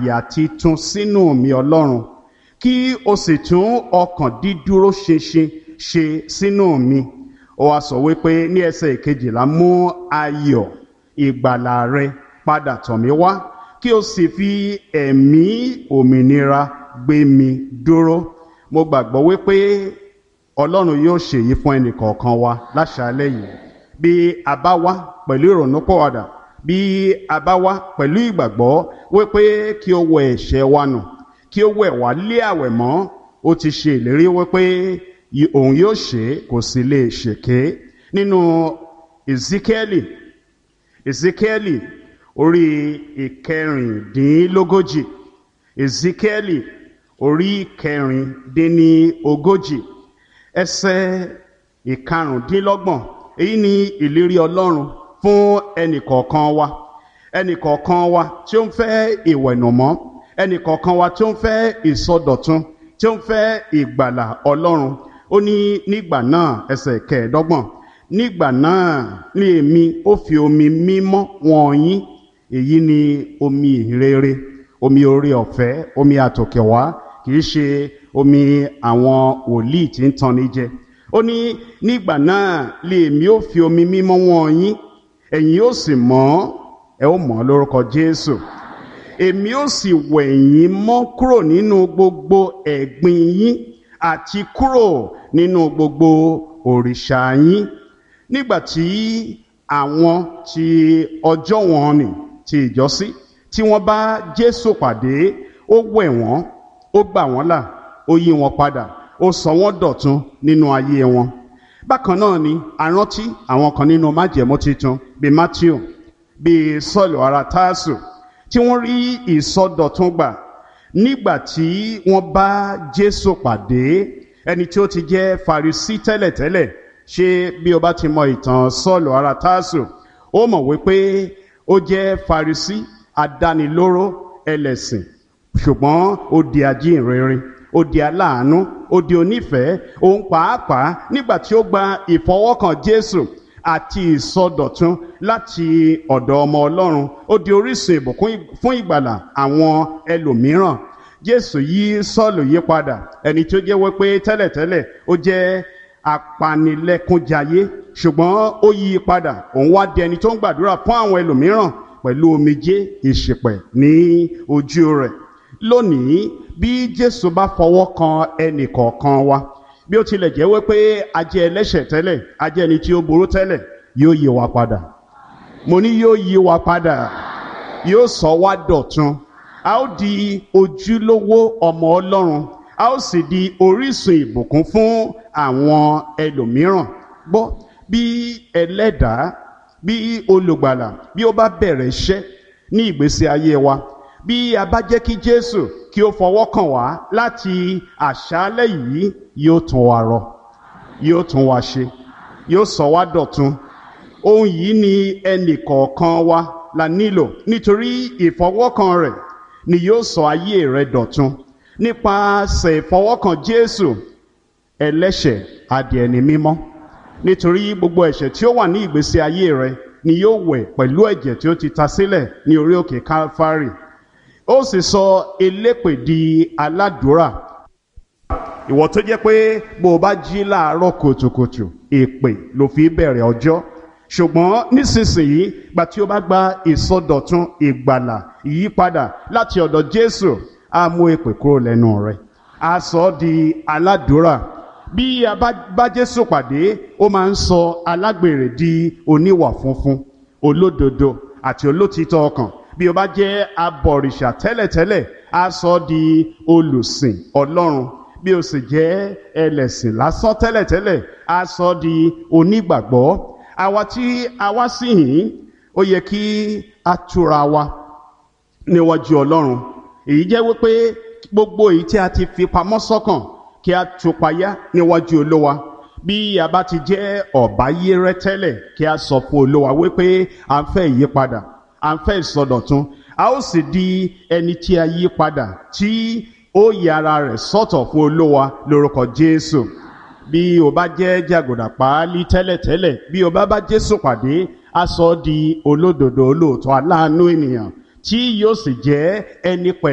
àyà titun sínú mi ọlọ́run kí o sì tún ọkàn dídúró ṣinṣin ṣe sínú mi ó wá sọ wípé ní ẹsẹ̀ ìkejìlá mú ayọ̀ ìgbàlà rẹ padà tọ̀ mí wá kí o sì fi ẹ̀mí òmìnira gbé mi dúró mo gbàgbọ́ wípé ọlọ́run yóò ṣèyí fún ẹnìkọ̀ọ̀kan wa láṣálẹ́ yìí bí a bá wá pẹ̀lú ìrònúpọ̀wàdà bí a bá wá pẹ̀lú ìgbàgbọ́ wípé kí o wẹ ẹ̀ṣẹ̀ wa nù kí o wẹ̀ wá lé àwẹ̀ mọ́ ó ti ṣe ìlérí wípé òun yóò ṣe kò sì lè ṣèké nínú ezekieli ezekieli orí ìkẹrìndínlógójì ezekieli orí ìkẹrìndínlógójì ẹsẹ̀ ìkarùndínlọ́gbọ̀n èyí ni ìlérí ọlọ́run fún ẹnìkọ̀ọ̀kan wa ẹnìkọ̀ọ̀kan wa tí ó ń fẹ́ ìwẹ̀nùmọ́ ẹnìkọ̀ọ̀kan wa tí ó ń fẹ́ ìsọdọ̀tun tí ó ń fẹ́ ìgbàlà ọlọ́run ó ní nígbà náà ẹsẹ̀ kẹẹ̀ẹ́dọ́gbọ̀n nígbà náà ní èmi ó fi omi mímọ́ wọ̀n yín èyí ni omi ìrere omi orí ọ̀fẹ́ omi àtòkèwá kì í ṣe omi àwọn wòlíì tí ń tanni jẹ ó ní nígbà náà lè èmi ó fi omi mímọ́ wọ̀n yín ẹ̀yin ó sì mọ́ ẹ ó mọ́ lórúkọ jésù èmi ó sì wẹ̀ yín mọ́ kúrò nínú gbogbo ẹ̀gbin yín àti kúrò nínú gbogbo òrìṣà yín nígbà tí àwọn ti ọjọ́ wọn nì ti ìjọsí tí wọ́n bá jésù pàdé ó wẹ̀ wọ́n ó gbà wọ́n là ó yí wọn padà ó sọ wọ́n dọ̀tun nínú ayé wọn bákan náà ni àrántí àwọn kan nínú májẹ̀mú titun bíi matthew bíi sọ́ọ̀lù ara táàsù tí wọ́n rí ìsọdọ̀tun gbà nígbà tí wọ́n bá jésù pàdé ẹni tí ó ti jẹ́ farisí tẹ́lẹ̀tẹ́lẹ̀ ṣé bí o bá ti mọ ìtàn sọ́ọ̀lù ara táàsù ó mọ̀ wípé ó jẹ́ farisí adánilóró ẹlẹ́sìn ṣùgbọ́n ó di ajínrere ó di aláàánú ó di onífẹ̀ẹ́ òun pàápàá nígbà tí ó gba ìfọwọ́kàn jésù àti ìsọdọ̀tun láti ọ̀dọ̀ ọmọ ọlọ́run ó di orísun ìbùkún fún ìgbàlà àwọn ẹlòmíràn jésù yí sọ́ọ̀lù yí padà ẹni tí ó jẹ́ wípé tẹ́lẹ̀tẹ́lẹ̀ ó jẹ́ apanilẹ́kúnjayé ṣùgbọ́n ó yí padà òun wá di ẹni tó ń gbàdúrà fún àwọn ẹlòmíràn pẹ̀lú omijé ìṣìpẹ̀ ní ojú rẹ̀ lónìí bí jésù bá fọwọ́ kan ẹnì kọ̀ọ̀kan wa bí ó tilẹ̀ jẹ́ wípé a jẹ́ ẹlẹ́ṣẹ̀ tẹ́lẹ̀ a jẹ́ ẹni tí ó burú tẹ́lẹ̀ yóò yí wa padà mo ní yóò yí wa padà yóò sọ wá dọ̀tun a ó di ojúlówó ọmọ ọlọ́run a ó sì di orísun ìbùkún fún àwọn ẹlòmíràn gbọ́ bí ẹlẹ́dàá bí olùgbàlà bí ó bá bẹ̀rẹ̀ iṣẹ́ ní ìgbésí ayé wa bí a bá jẹ́ kí jésù kí ó fọwọ́ kàn wá láti àṣálẹ́ yìí yóò tún wa rọ yóò tún wa ṣe yóò sọ wá dọ̀tun ohun yìí ni ẹnì kọ̀ọ̀kan wa la nílò nítorí ìfọwọ́kàn rẹ̀ ni yóò sọ ayé rẹ̀ dọ̀tun nípasẹ̀ ìfọwọ́kàn jésù ẹlẹ́ṣẹ̀ adìẹ ni mímọ́ nítorí gbogbo ẹ̀ṣẹ̀ tí ó wà ní ìgbésí ayé rẹ̀ ni yóò wẹ̀ pẹ̀lú ẹ̀jẹ̀ tí ó ti ta sílẹ̀ ní orí òkè calvary ó sì sọ elépè di aládùúrà ìwọ tó jẹ́ pé bó o bá jí láàárọ̀ kùtùkùtù èpè ló fi bẹ̀rẹ̀ ọjọ́ ṣùgbọ́n nísinsìnyí gba tí o bá gba ìsọdọ̀tun ìgbàlà ìyípadà láti ọ̀dọ̀ jésù á mú èpè kúrò lẹ́nu rẹ̀ á sọ ọ́ di aládùúrà bí a bá bá jésù pàdé ó máa ń sọ alágbèrè di oníwà funfun olódodo àti olótìtọ́ ọkàn bí o bá jẹ́ abọ̀rìṣà tẹ́lẹ̀tẹ́lẹ̀ á sọ ọ́ di olùsìn ọlọ́run bí o sì jẹ́ ẹlẹ́sìn lásán tẹ́lẹ̀tẹ́lẹ̀ á sọ ọ́ di onígbàgbọ́ àwa tí a wá sí yìí ó yẹ kí a túra wa níwájú ọlọ́run èyí jẹ́ wípé gbogbo èyí tí a ti fi pamọ́ sọ́kàn kí a tupayá níwájú olówa bí a bá ti jẹ́ ọ̀báyérẹ́ tẹ́lẹ̀ kí a sọ fún olówa wípé à ń fẹ́ ìyípadà à ń fẹ́ ìsọdọ̀tun a ó sì di ẹni tí a yí padà tí ó yára rẹ̀ sọ́tọ̀ fún olówa lórúkọ jésù bí o bá jẹ́ jàgòdà páálí tẹ́lẹ̀tẹ́lẹ̀ bí o bá bá jésù pàdé a sọ ọ́ di olódodo olóòótọ́ aláàánú ènìyàn tí yóò sì jẹ́ ẹni pẹ̀lú.